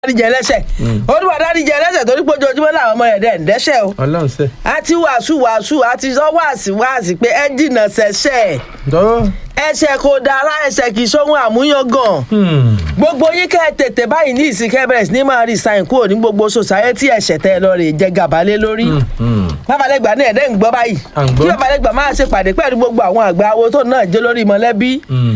dáríjẹ ẹlẹ́ṣẹ̀ olúwa dáríjẹ ẹlẹ́ṣẹ̀ torí pé ojoojúmọ́ làwọn ọmọ ẹ̀dẹ̀ ń dẹ́ṣẹ̀ o ọlọ́run sẹ́. a ti wàásù wàásù a ti sọ wàásì wàásì pé ẹ jìnnà sẹ́ṣẹ̀ tọ́. ẹ̀ṣẹ̀ kò dára ẹ̀ṣẹ̀ kì í sóhun àmúyangàn gbogbo yín kẹ́ ẹ tètè báyìí ní ìsìn kẹ́ ẹ bẹ̀rẹ̀ sí ní máa resign kúrò ní gbogbo society ẹ̀ṣẹ̀ tẹ́ ẹ lọ rè jẹ gàba lé lórí babalẹ́gbà náà ẹ̀dẹ́ ń gbọ́ báyìí À ń gbọ́. kí babalẹ́gbà máa ṣe pàdé pẹ̀lú gbogbo àwọn àgbà awo tó náà jẹ́ lórí mọ̀lẹ́bí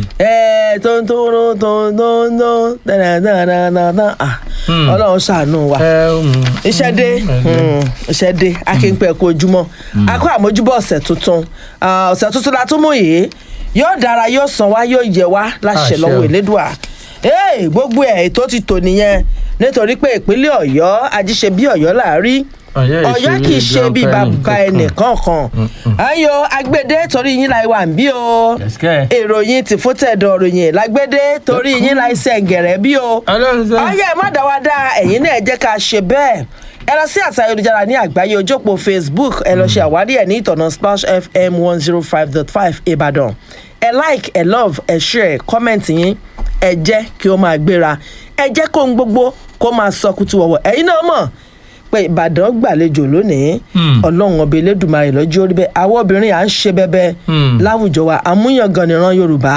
ẹ̀ tó ń tó ń tó ń tó ń tó ń dánadánadáná ọlọ́run ṣàánú wa iṣẹ́ dé mm, iṣẹ́ dé akínpẹ̀ kú ojúmọ́ akọ àmójúbọ̀ ọ̀sẹ̀ tuntun Ah, ọ̀sẹ̀ tuntun la tún mú yìí yóò dára yóò sàn wá yóò yẹ wá láṣẹ Àṣẹ lọ́wọ́ o. elédùà Hey, gbogbo ẹ̀ ètò ti tò nìyẹn nítorí pé ìpínlẹ̀ ọ̀yọ́ ajíṣe bí ọ̀yọ́ là á rí Ọ̀yọ́ ìṣe ọ̀yọ́ bí kì í ṣe bí grandpa bàbá ẹnìkan ẹnìkan kan ayò agbede torí yín la wà ń bí o Yes, kẹ́. èròyìn ti fún tẹ̀dọ̀ ròyìn lágbede torí yín la iṣẹ́ gẹ̀rẹ́ bí o ọlọ́run sẹ́. ọyẹ má dá wa dá ẹ̀yin náà ẹ jẹ́ ká ṣe bẹ́ẹ̀ ẹ lọ sí àtàwọn ayélujára ní àgbáyé ojópò facebook ẹ lọ ṣe àwárí ẹ ní ìtọ̀nà splash fm one zero five dot five ìbàdàn ẹ like ẹ love ẹ share comment yín ẹ jẹ́ kí ó máa gbéra ẹ jẹ́ kó ń gbogbo kó máa sọ kutu wọ̀wọ̀ ẹ̀yin náà mọ̀ pé ìbàdàn gbàlejò lónìí ọlọ́run ọba elédùnmarè lọ́jọ́ orí bẹ́ẹ̀ àwọn obìnrin à ń ṣe bẹ́bẹ́ láwùjọ wa àmúyangàn nìran yorùbá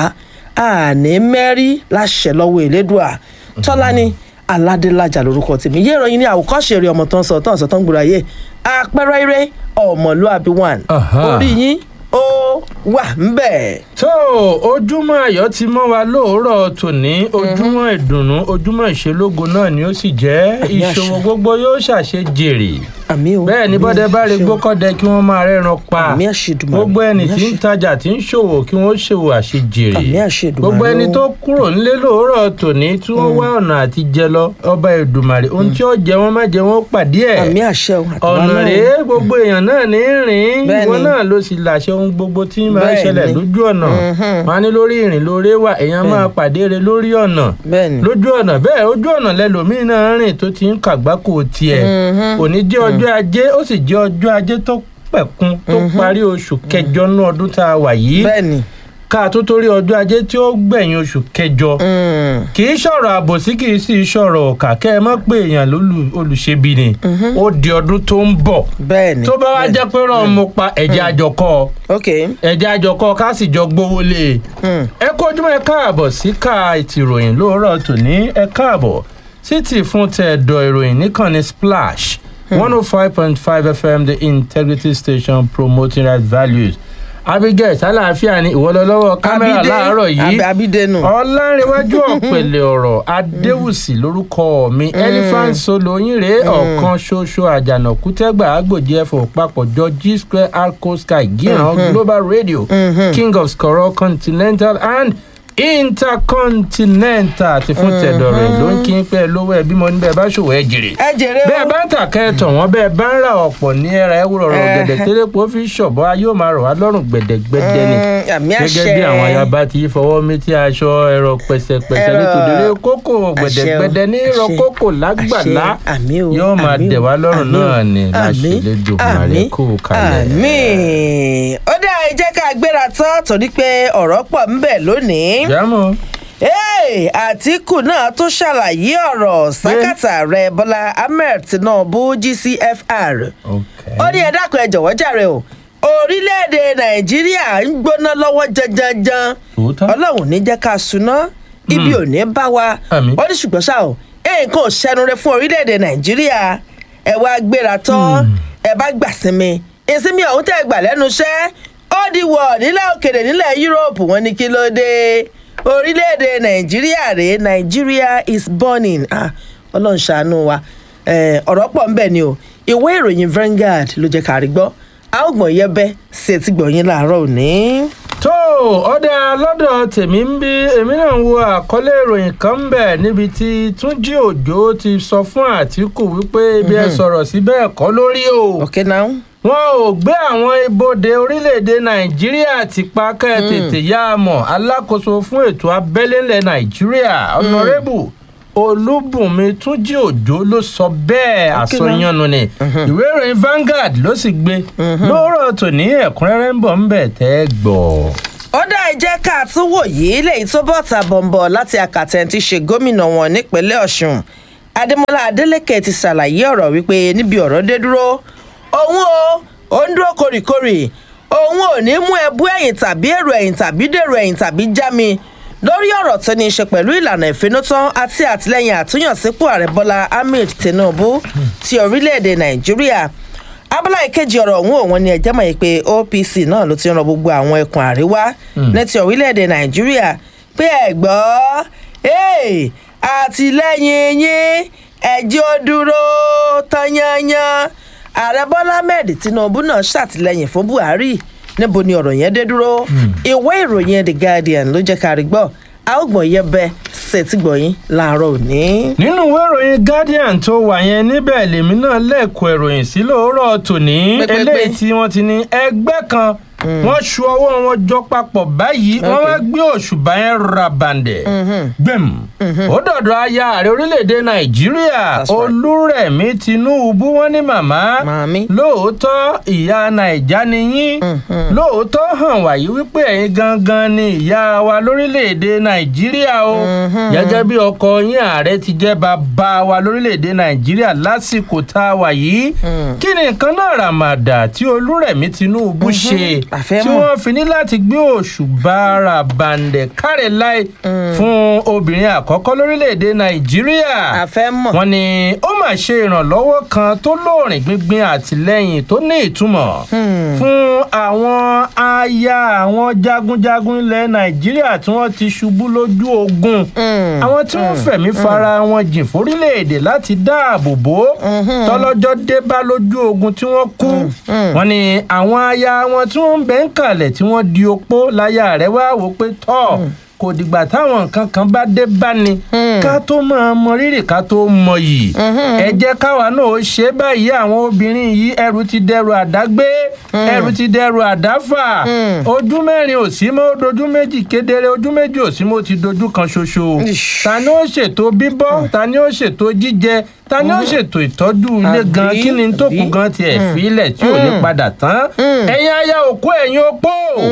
àní mẹ́rí láṣẹ lọ́wọ́ elédùà tọ́lání aládélájà lórúkọ tèmi yé ìròyìn ní àwòkọ́ṣe eré ọmọ tó ń sọ tó ń sọ tó ń gbúra yé àpẹẹrẹ eré ọmọlúàbí one Aha. orí yín ó wà ń bẹ̀. tó ojúmọ́ ayọ̀ ti mọ́ wa lóòrọ̀ tòní ojúmọ́ ìdùnnú ojúmọ́ ìṣelógo náà ni ó sì jẹ́ Àmì àṣẹ. ìṣòwò gbogbo yóò ṣàṣe jèrè àmì o bẹ́ẹ̀ ni àmì bọ́dẹ bá rí àṣẹ o. gbókọ́dẹ kí wọ́n máa rẹ́ran pa Àmì àṣẹ Èdùmàrè, gbogbo ẹni àmì tí ń àṣẹ. tajà tí ń ṣòwò kí wọ́n ṣòwò àṣejèrè Àmì àṣẹ Èdùmàrè gbogbo ẹni o. tó kúrò nílé lóòrọ̀ tòní tí wọ́n wá ọ̀nà àti jẹ lọ ọba Èdùmàrè ohun tí ó jẹ wọ́n má jẹ wọ́n pàdé ẹ̀ àmì àṣẹ o àtàwọn ọ̀nà náà o. rèé gbogbo èèyàn náà ní rìn Bẹ́ẹ̀ ìwọ ni. náà ló sì làṣẹ ohun gbogbo tí máa ń Bẹ́ẹ̀ ṣẹlẹ̀ ni. lójú ọ̀nà wọn á ní lórí ìrìn lóore wà èèyàn máa pàdé rẹ̀ lórí ọ̀nà bẹ́ẹ̀ ni lójú ọ̀nà bẹ́ẹ̀ ojú ọ̀nà lẹ́lòmíín náà rìn tó ti ń kàgbákò tiẹ̀ òní jẹ́ ọjọ́ ajé ó sì jẹ́ ọjọ́ ajé tó pẹ̀kun tó parí oṣù kẹjọ ní ọdún tá a wà yìí bẹ́ẹ̀ ni ká tó torí ọjọ́ ajé tí ó gbẹ̀yìn oṣù kẹjọ Mm. kì í ṣọ̀rọ̀ àbòsí kì í sì ṣọ̀rọ̀ ọ̀kà kẹ́ ẹ mọ̀ pé èèyàn lólù- olùṣebi ni ó di ọdún tó ń bọ̀ bẹ́ẹ̀ ni tó bá wá bẹ́ẹ̀ ni. jẹ́ pé rán mo pa ẹ̀jẹ̀ àjọkọ́ ok ẹ̀jẹ̀ àjọkọ́ ká sì jọ gbówó lé e Mm. ẹ kó ojúmọ́ ẹ káàbọ̀ sí ká ìtìròyìn lóòrọ̀ tòní ẹ káàbọ̀ sí ti fún tẹ̀dọ̀ ìròyìn níkànnì splash one oh five point five fm the integrity station promoting right values abigail sálàáfíà ni ìwọlọlọ́wọ́ kámẹ́rà Abídé- láàárọ̀ yìí Ab- abídénù ọlárẹ̀wájú ọ̀pẹ̀lẹ̀ ọ̀rọ̀ adéwùsì lórúkọ mi elephant solo yín rèé ọ̀kan ṣoṣo àjànàkú tẹ́gbà àgbòjì ẹ̀fọ́ papọ̀jọ g square arco sky gíran global radio king of skoro continental and intercontinental ti fún tẹ̀dọ̀ rẹ̀ ló ń kí n pẹ́ lówó ẹ̀ bímọ níbẹ̀ bá ṣòwò ẹ̀ jèrè ẹ jèrè o bẹ́ẹ̀ bá ń tà kẹ́ẹ̀tàn wọ́n bẹ́ẹ̀ bá ń ra ọ̀pọ̀ ní ẹ̀rà ẹ̀wúrọ̀ rọ̀ Eh. gẹ̀dẹ̀ tẹ́lẹ̀pọ̀ fi ṣọ̀bọ̀ ayé ò máa rọ̀ wá lọ́rùn gbẹ̀dẹ̀gbẹ̀dẹ̀ ni Mm, àmì àṣẹ gẹ́gẹ́ bí àwọn ayaba ti fọwọ́ méjì aṣọ ẹ̀rọ pẹ̀sẹ̀pẹ̀sẹ̀ Ẹ̀rọ- nítorí kókò gbẹ̀dẹ̀gbẹ̀dẹ̀ ní àṣẹ, ìrọ̀ kókò lágbàlá àṣẹ, àmì o, yóò máa àmì o, dẹ̀ wá lọ́rùn àmì o, náà ni láṣẹ àmì, Elédùmarè àmì, kó kalẹ̀. àmì ó dá ẹ jẹ́ ká gbéra tán torí pé ọ̀rọ̀ pọ̀ ń bẹ lónìí. jámọ́ Hey, àtìkù náà tún ṣàlàyé ọ̀rọ̀ sákàtà rẹ̀ bọ́lá ahmed tinubu gcfr ó ní ẹ dákun ẹ jọ̀wọ́ jàre o orílẹ̀-èdè nàìjíríà ń gbóná lọ́wọ́ janjanjan Tòótọ́. ọlọ́run ò ní jẹ́ ká suná ibi ò ní bá wa Àmín. ó ní ṣùgbọ́n ṣá o nǹkan ò ṣẹnure fún orílẹ̀-èdè nàìjíríà ẹ wá gbéra tán ẹ bá gbà sinmi ìsinmi ọ̀hún tẹ́ ẹ gbà lẹ́nu iṣẹ́ ó di wọ̀ nílẹ̀ òkèèrè nílẹ̀ yúróòpù wọn ní kí ló dé orílẹ̀-èdè nàìjíríà rèé nàìjíríà is burning Ah, ọlọ́run ṣàánú wa Eh, ọ̀rọ̀ pọ̀ ń bẹ̀ ni o ìwé ìròyìn Vanguard ló jẹ́ ká rí gbọ́ a ó gbọ̀n yẹbẹ́ sí etí gbọ̀nyìn láàárọ̀ òní. tó ọ̀dà lọ́dọ̀ tèmi ń bí èmi náà ń wo àkọlé ìròyìn kan ń bẹ̀ níbi tí túnjí òjò ti sọ fún àtìkù wípé ibi ẹ sọ̀rọ̀ sí bẹ́ẹ̀ kọ́ lórí o. okay now. wọn ò gbé àwọn ibodè orílẹ̀-èdè nàìjíríà ti pa kẹ́ ẹ tètè yá a mọ̀ alákòóso fún ètò abẹ́lé ńlẹ̀ nàìjíríà ọ̀nàrẹ́bù olúbùnmi túnjí òjò ló sọ bẹ́ẹ̀ àsọyànnù ni ìwé ìròyìn Vanguard ló sì gbé lóòrọ̀ tòní ẹ̀kúnrẹ́rẹ́ ń bọ̀ ń bẹ̀ tẹ́ ẹ gbọ́. ó dá ẹ jẹ́ ká tún wò yìí lẹ́yìn tó bọ̀ ta bọ̀m̀bọ̀ láti àkàtẹ̀ tí ṣe gómìnà wọn nípínlẹ̀ ọ̀ṣun adémọlá adélèké ti ṣàlàyé ọ̀rọ̀ wípé níbi ọ̀rọ̀ dé dúró òun o ò ń dúró kórìkórì òun ò ní mú ẹbú ẹ̀yìn tàbí èrò ẹ̀yìn tàbí dèrò ẹ̀yìn tàbí já mi lórí ọ̀rọ̀ tó ní í ṣe pẹ̀lú ìlànà ìfinútán àti àtìlẹ́yìn àtúnyànsípò ààrẹ bọ́lá ahmed tinubu ti orílẹ̀-èdè nàìjíríà abala ìkejì ọ̀rọ̀ ọ̀hún òun ni ẹ̀jẹ̀ mọ̀ yìí pé opc náà ló ti ń rọ gbogbo àwọn ẹkùn àríwá ní ti orílẹ̀-èdè nàìjíríà pé ẹ̀ gbọ́ ee, àtìlẹ́yìn yín ẹ̀jẹ̀ ó dúró tanyanyan ààrẹ bọ́lá ahmed tinubu náà ṣàtìlẹ́yìn fún buhari níbo ni ọ̀rọ̀ yẹn dé dúró ìwé ìròyìn the guardian ló jẹ́ ká rí gbọ́ a ó gbọ̀n yẹbẹ ṣètìgbọ̀yìn láàárọ̀ òní. nínú ìwé ìròyìn guardian tó wà yẹn níbẹ̀ lèmi náà lẹ́ẹ̀kọ́ ìròyìn sí lóòrọ̀ tòní Pépépé. eléyìí tí wọ́n ti ní ẹgbẹ́ kan wọ́n ṣu ọwọ́ wọn jọ papọ̀ báyìí wọ́n wá gbé òṣùbà yẹn ra bàǹdẹ̀ gbẹ̀m ó dọ̀dọ̀ aya ààrẹ orílẹ̀-èdè nàìjíríà That's right. olúrẹ̀mí tinubu wọn ní màmá Màmí. lóòótọ́ ìyá nàìjà ni yín lóòótọ́ hàn wáyé wípé ẹ̀yin gangan ni ìyá wa lórílẹ̀‐èdè nàìjíríà o gẹ́gẹ́ bí ọkọ yín ààrẹ ti jẹ́ bàbá wa lórílẹ̀‐èdè nàìjíríà lásìkò tá a wà yìí kí ni nǹkan náà ràmàdà tí olúrẹ̀mí tinubu ṣe àfẹ́ tí mọ̀. wọ́n fi ní láti gbé òṣùbà ara bàǹdẹ̀ kárẹ̀ láì fún obìnrin àkọ́kọ́ lórílẹ̀‐èdè nàìjíríà àfẹ́ mọ̀. wọ́n ní ó mà ṣe ìrànlọ́wọ́ kan tó lóòrìn gbíngbin àtìlẹ́yìn tó ní ìtumọ̀ fún àwọn aya àwọn jagunjagun ilẹ̀ nàìjíríà tí wọ́n ti ṣubú lójú ogun àwọn tí wọ́n fẹ̀mí fara wọn jìn fórílẹ̀-èdè láti dáàbò bò ó tọ́lọ́jọ́ dé bá lójú ogun tí wọ́n kú wọ́n ní àwọn aya wọn tí wọ́n ń bẹ́ ń kalẹ̀ tí wọ́n di opó láyà rẹ̀ wá wò pé tọ́ kò dìgbà táwọn nǹkan kan bá dé bá ni ká tó máa mọ rírì ká tó mọ yìí ẹ jẹ́ káwa náà ó ṣe báyìí àwọn obìnrin yìí ẹrù ti dẹrù àdágbé ẹrù ti dẹrù àdáfà ojú mẹ́rin ò sí mọ́ ó dojú méjì kedere ojú méjì ò sí mọ́ ó ti dojú kan ṣoṣo Ish. ta ni ó ṣètò bíbọ́ ta ni ó ṣètò jíjẹ ta ni ó ṣètò ìtọ́jú ilé Àbí, gan kí ni tó kù àbí. gan tiẹ̀ fílẹ̀ tí ò ní padà tán ẹ̀yin aya òkú ẹ̀yin opó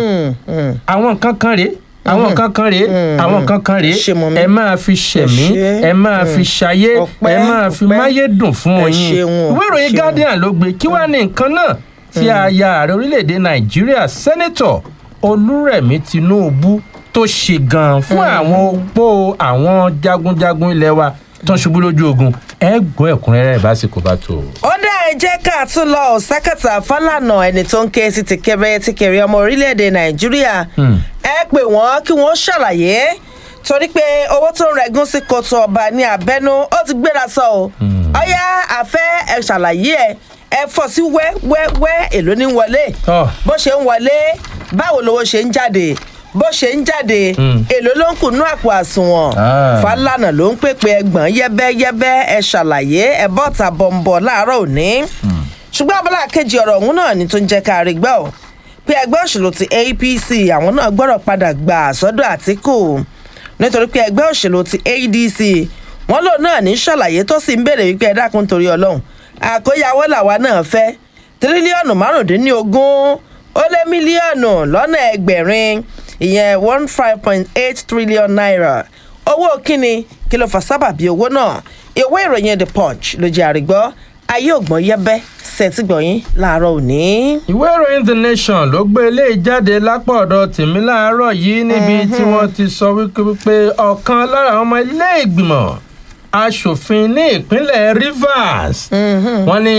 àwọn nǹkan kan rèé àwọn nǹkan kan rèé àwọn nǹkan kan rèé Ṣé mọ̀ mí? ẹ máa fi ṣẹ̀mí ṣé. ẹ máa fi ṣayé Ọpẹ́, ẹ máa fi ọpẹ́. máyédùn fún Ẹ yín ṣeun o, ìwé ìròyìn ṣeun. guardian ló gbé kí wàá ní nǹkan náà tí aya ààrẹ orílẹ̀-èdè nàìjíríà sẹ́nẹ́tọ̀ olúrẹ̀mí tinubu tó ṣe gan fún àwọn opó àwọn jagunjagun ilé wa tó ń ṣubú lójú ogun ẹ gbọ́ ẹ̀kúnrẹ́rẹ́ ìbásíkò bá tó. ó dá ẹ jẹ́ ká tún lọ ò sákàtà fálànà ẹni tó ń ké sí ti kẹrẹ ti kẹrẹ ọmọ orílẹ̀-èdè nàìjíríà ẹ pè wọ́n kí wọ́n ṣàlàyé torí pé owó tó ń rẹ̀gún sí kòtò ọba ní abẹ́nú ó ti gbéra sọ o ọyá àfẹ́ ẹ ṣàlàyé ẹ ẹ fọ́ sí wẹ́wẹ́wẹ́ èló ní wọlé Tọ́. bó ṣe ń wọlé báwo lowó ṣe ń jáde bó ṣe ń jáde èló ló ń kùnú àpò àsùnwọ̀n Ah. fàlànà ló ń pèpè ẹgbọ̀n yẹ́bẹ́yẹ́bẹ́ ẹ ṣàlàyé ẹ bọ́ta bọ̀m̀bọ̀ láàárọ̀ òní ṣùgbọ́n abala kejì ọ̀rọ̀ ọ̀hún náà ni tó ń jẹ́ ká rí gbọ́ ò pé ẹgbẹ́ òṣèlú ti apc àwọn náà gbọ́dọ̀ padà gbà sọ́dọ̀ àtìkù nítorí pé ẹgbẹ́ òṣèlú ti adc wọ́n lòun náà ní ṣàlàyé tó sì ń béèrè wípé ẹ dákun torí ọlọ́run àkóyawó làwa náà fẹ́ tírílíọ̀nù márùndínlógún ó lé mílíọ̀nù lọ́nà ẹgbẹ̀rin ìyẹn one five point eight trillion naira owó kíni kí ló fà sábàbí owó náà ìwé ìròyìn the punch ló jẹ́ àrígbọ́ ayé ògbọ́n yẹ́bẹ́ sẹ́tìgbọ̀yìn láàárọ̀ òní. ìwé ìròyìn the nation ló gbé eléyìí jáde lápò ọ̀dọ̀ tèmi láàárọ̀ yìí níbi tí wọ́n ti sọ wípé wípé ọ̀kan lára àwọn ọmọ ilé ìgbìmọ̀ asòfin ní ìpínlẹ̀ rivers wọ́n ní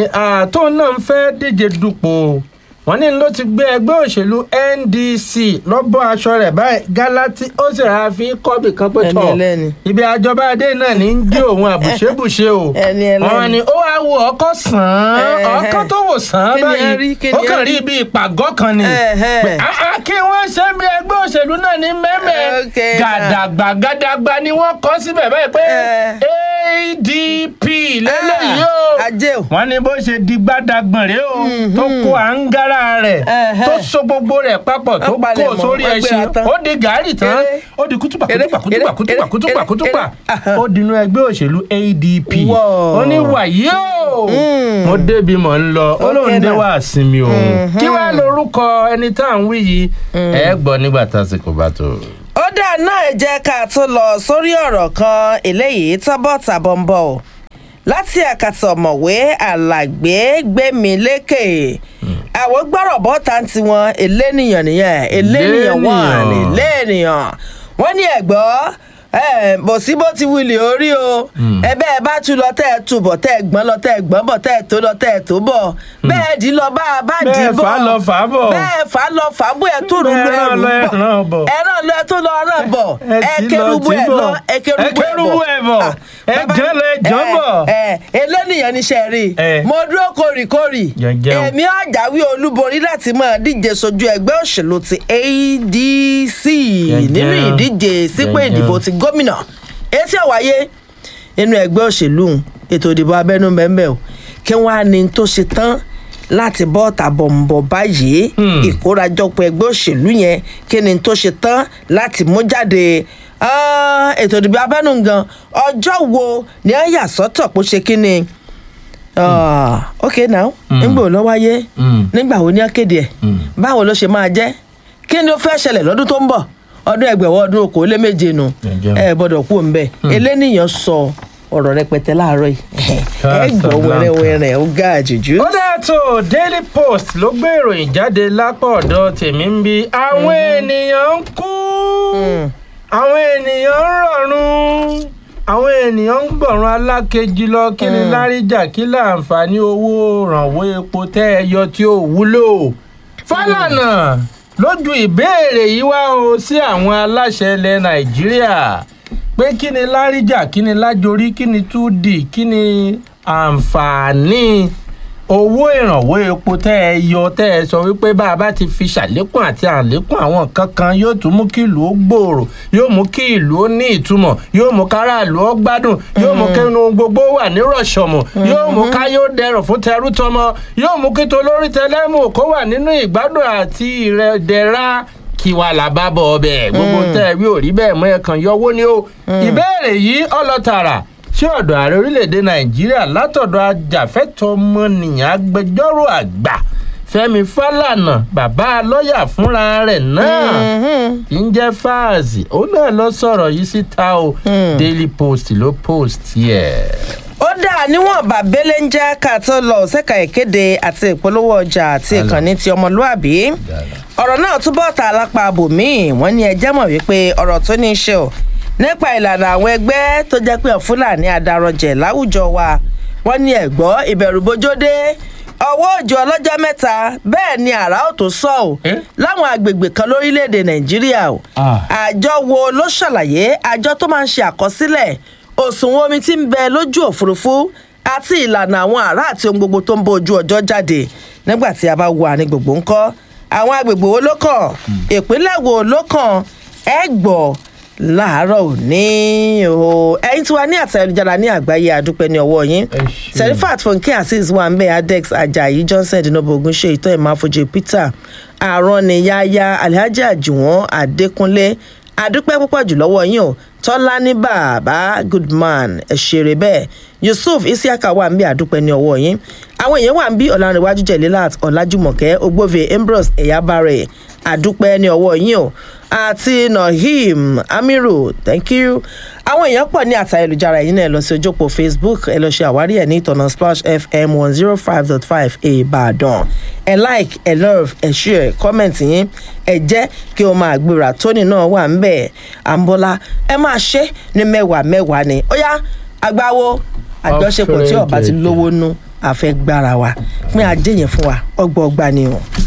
àtò náà ń fẹ́ díje dupò wọ́n ní ló ti gbé ẹgbẹ́ òṣèlú ndc lọ́bọ̀ aṣọ rẹ̀ báyìí galati ó sì rà fi kọ́bì kan pé Ẹni tọ̀ ẹlẹ́ni. ibi àjọba adé náà ní ń gé òun àbùṣebùṣe o Ẹni ẹlẹ́ni. wọ́n ní ó wá wo ọkọ̀ sàn án Ẹ̀hẹ̀. ọkọ̀ tó wò sàn án Kí ni ẹ rí? báyìí Kí ni ó ẹ kàn rí? rí ibi ìpàgọ́ kan ni Ẹ̀hẹ̀. pé, "Ah, ah, kí wọ́n ṣe bí ẹgbẹ́ òṣèlú náà ní mẹ́mẹ́ Okay, gàdàgbà gàdàgbà ni wọ́n kọ́ síbẹ̀ báyìí pé Ẹ̀. adp lélẹ́yìí o ajé o. wọ́n ní bó ṣe di gbádàgbọ̀n rèé o tó kó àǹgárá rẹ̀ Ẹ̀hẹ̀. tó so gbogbo rẹ̀ papọ̀ tó Wọ́n palẹ̀ kó mọ́, sórí wọ́n ẹṣin gbéra tán. ó di gàárì tán Eré. ó di kútùpà Eré, kútùpà kútùpà eré, kútùpà eré, kútùpà eré, kútùpà eré. ó dinú ẹgbẹ́ òṣèlú adp Wow. ó ní wàyí o mo débi mọ̀ ń lọ ó lóun Okay dé now. wá sinmi òun kí wàá lorúkọ ẹni tá à ń wí yìí ẹ gbọ́ nígbà tásìkò bá tó. ó ó dáa náà ẹ jẹ́ ká tó lọ sórí ọ̀rọ̀ kan eléyìí tọ́bọ̀ tàbọ̀ ń bọ̀ ọ́ láti àkàtà ọ̀mọ̀wé alàgbé gbẹ̀mílékè àwọn gbọ́rọ̀ bọ́ta ń tiwọn elénìyàn nìyẹn elénìyàn wọn Elénìyàn. elénìyàn wọ́n ní ẹ̀gbọ́ ẹ bò sí bó ti wulì orí o ẹbẹ ẹ bá tu lọ tẹ ẹ tu bọ tẹ ẹ gbọn lọ tẹ ẹ gbọn bọ tẹ ẹ tó lọ tẹ ẹ tó bọ bẹẹ dì í lọ bá a bá dì í Bẹ́ẹ̀ bọ fà á lọ fà á bọ̀. bẹẹ fà á lọ fà á bọ ẹ tó rú Bẹ́ẹ̀ lu rán ẹrù lọ, ẹ rán bọ bọ̀. ẹ rán lọ ẹ tó lọ rán bọ Ẹ ẹ tì í lọ, kérúbù tì í ẹ bọ̀. lọ ẹ kérúbù Ẹ kérúbù ẹ bọ̀. Ẹ Bàbá- jẹ́ lọ, ẹ jọ́ ẹ, bọ̀. ẹ elénìyàn níṣẹ́ rí Ẹ. mo dúró kórìkórì Jẹjẹun. èmi àjàwé olúborí láti máa díje sojú ẹgbẹ́ òṣèlú ti adc nínú Jẹjẹun. ìdíje sípò Jẹjẹun. ìdìbò ti gómìnà etí ọ̀wáyé nínú ẹgbẹ́ òṣèlú ọ̀hún, ètò ìdìbò abẹ́nú bẹ́ẹ̀ o kí wọ́n á ní tó ṣe tán láti bọ́ tàbọ̀nbọ̀ báyìí Hmm. ìkórajọpọ̀ ẹgbẹ́ òṣèlú yẹn kí ni tó ṣe tán láti mú jáde Ah, ètò ìdìbò abẹ́nú gan ọjọ́ wo ni wọ́n yà sọ́tọ̀ pé ó ṣe kí ni Ah, ok now nígbà wo ló wáyé Hmm. nígbà wo ni wọ́n kéde ẹ̀ Hmm. báwo ló ṣe máa jẹ́ kí ni ó fẹ́ ṣẹlẹ̀ lọ́dún tó ń bọ̀ ọdún ẹgbẹ̀wọ́ ọdún okòóléméje nu Ẹjọ́. ẹ gbọ́dọ̀ kú òun bẹ́ẹ̀ eléníyàn sọ ọ̀rọ̀ rẹpẹtẹ láàárọ̀ yìí ẹ gbọ́ wẹ́rẹ́wẹ́rẹ́ ó ga àjèjú. ó dáa tó daily post ló gbé ìròyìn jáde lápá ọ̀dọ̀ tèmi ń bi àwọn ènìyàn ń kú àwọn ènìyàn ń rọ̀rùn àwọn ènìyàn ń gbọ̀run alákejì lọ kí ni láríjà kí láǹfààní owó rànwọ́ epo tẹ́ ẹ yọ tí ó wúlò fálànà lójú ìbéèrè yìí wá o sí àwọn aláṣẹ ilẹ̀ nàìjíríà pé kí ni láríjà kí ni lájorí kí ni túdì kí ni àǹfààní owó ìrànwọ́ epo tẹ́ ẹ yọ tẹ́ ẹ sọ wípé bá a bá ti fi ṣàlékún àti àlékún àwọn nǹkan kan yóò tún mú kí ìlú ó gbòòrò yóò mú kí ìlú ó ní ìtumọ̀ yóò mú káràlú ó gbádùn yóò mú kí inú gbogbo wà ní rọ̀ṣọ̀mù yóò mú ká yóò dẹrùn fún tẹrú tọmọ yóò mú kí tolórí tẹlẹ́mù kó wà nínú ìgbádùn àti ìrẹ̀dẹ̀ra kí wàá là bá bọ̀ ọbẹ̀ gbogbo tẹ́ ẹ wí ò rí bẹ́ẹ̀ mọ́ ẹ kàn yọwó ni ó ìbéèrè yìí ọlọ́tàrà sí ọ̀dọ̀ ààrẹ orílẹ̀-èdè nàìjíríà látọ̀dọ̀ ajàfẹ́tọ̀ọ́ ọmọnìyàn agbẹjọ́rò àgbà fẹ́mi fálànà bàbá lọ́ọ̀yà fúnra rẹ̀ náà kì í jẹ́ fáàzì òun náà lọ sọ̀rọ̀ yìí síta o daily post ló post yẹ. ó dáa níwọ̀n bàbélé ń jẹ́ ká tó lọ ṣẹ́ka ìkéde àti ìpolówó ọjà àti ìkànnì ti ọmọlúàbí ọ̀rọ̀ náà túbọ̀ ta lápá abòmíì wọ́n ní ẹjẹ́ mọ̀ wípé ọ̀rọ̀ tó ní í ṣe o nípa ìlànà àwọn ẹgbẹ́ tó jẹ́ pé fúlàní adarọ̀jẹ̀ láwùjọ wa wọ́n ní ẹ̀gbọ́ ìbẹ̀rùbojódé ọwọ́ òjò ọlọ́jọ́ mẹ́ta bẹ́ẹ̀ ni àrà ò tó sọ ò Eh? láwọn agbègbè kan lórílẹ̀‐èdè nàìjíríà o Ah. àjọ wo ló ṣàlàyé àjọ tó máa ń ṣe àkọsílẹ̀ òṣùwọ̀n omi tí ń bẹ lójú òfurufú àti ìlànà àwọn àrà àti ohun gbogbo tó ń bó ojú ọjọ́ jáde nígbà tí a bá wo àárín gbogbo ńkọ́ àwọn agbègbè wo ló kàn ìpínlẹ̀ wo ló kàn ẹ gbọ́ láàárọ̀ òní o ẹ̀yin tí wàá ní àtẹ ayélujára ní àgbáyé àdúpẹ́ ní ọwọ́ yín Ẹ ṣé. serifat fúnkẹ́ azeez wambe adex ajayi johnson dinobo ogunṣe ìtọ́ ìmáfojú peter àrọ́nìyáyá alhaji àjùwọ̀n adékúnlé adúpẹ́ púpọ̀ jù lọ́wọ́ yín o tọ́lá ní bàbá goodman ẹ̀ṣẹ̀rẹ̀ bẹ́ẹ̀ yusuf isiaka wà ń bí àdúpẹ́ ní ọwọ́ yín àwọn èèyàn wà ń bí ọ̀làǹrẹ̀wájú jẹ̀lélàt ọ̀làjúmọ̀kẹ́ ogbóve ambrose ẹ̀yábàrẹ̀ àdúpẹ́ ní ọwọ́ yín o àti nahim amiru thank you àwọn èèyàn pọ̀ ní àtà ayélujára yìí náà ẹ lọ sí ojópò facebook ẹ lọ ṣe àwárí ẹ̀ ní ìtọ̀nà splash fm one zero five dot five ìbàdàn ẹ like ẹ love ẹ share comment yín ẹ jẹ́ kí o máa gbéra tóní náà wà ń bẹ̀ àǹbọ̀lá ẹ máa ṣe ní mẹ́wàá mẹ́wàá ni ó yá agbáwo àjọṣepọ̀ tí ọba ti lówó nú àfẹ́ gbára wa pín ajé yẹn fún wa ọgbọọgba ni o.